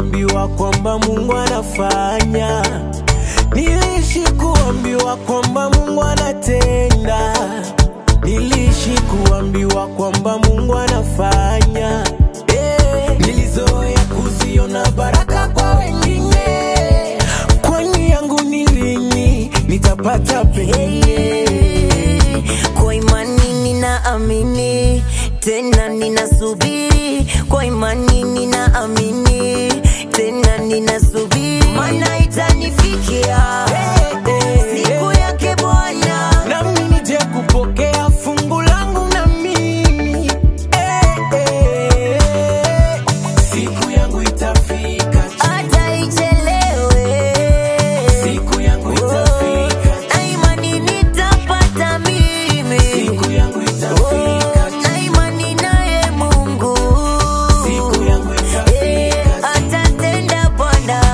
kuambiwa kwamba Mungu anafanya, niliishi kuambiwa kwamba Mungu anatenda, niliishi kuambiwa kwamba Mungu anafanya. Eh, nilizoea kuziona baraka kwa wengine, kwani yangu ni lini nitapata penye? Kwa imani ninaamini, tena ninasubiri. Kwa imani ninaamini, tena ninasubiri, maana itanifikia siku yake Bwana. nami nije kupokea fungu langu na mimi eh, eh. siku yangu itafika tu. hata ichelewe, siku yangu itafika tu. na imani nitapata mimi, siku yangu itafika tu. na imani naye Mungu siku yangu Eh, itafika tu. atatenda Bwana.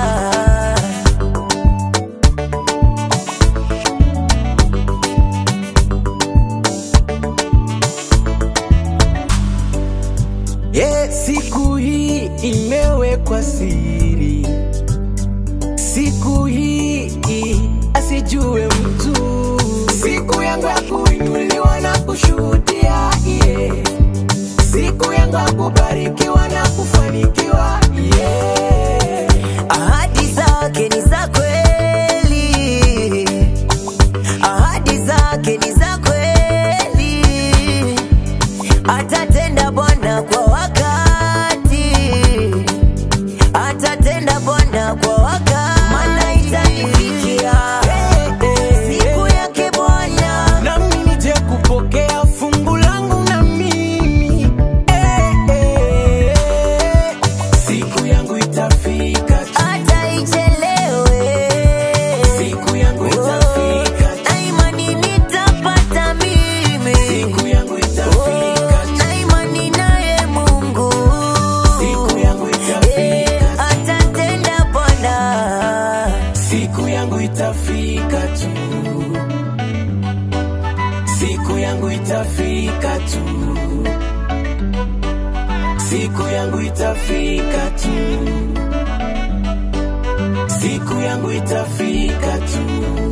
Yeah, siku hii imewekwa siri, siku hii asijue mtu, siku yangu ya kuinuliwa na kushuhudia yeah. siku yangu ya kubarikiwa na kufanikiwa yeah. Ahadi zake ni za kweli, ahadi zake ni za kweli, atatenda Bwana kwa wakati, atatenda Bwana kwa wakati, maana itanifikia siku yake Bwana. nami nije kupokea fungu langu na mimi eh, eh, eh. siku yangu itafika tu. hata ichelewe, siku yangu itafika tu. na imani nitapata mimi, siku yangu itafika tu. na imani naye Mungu siku yangu Eh, itafika tu. atatenda Bwana. siku yangu itafika tu siku yangu itafika tu siku yangu itafika tu siku yangu itafika tu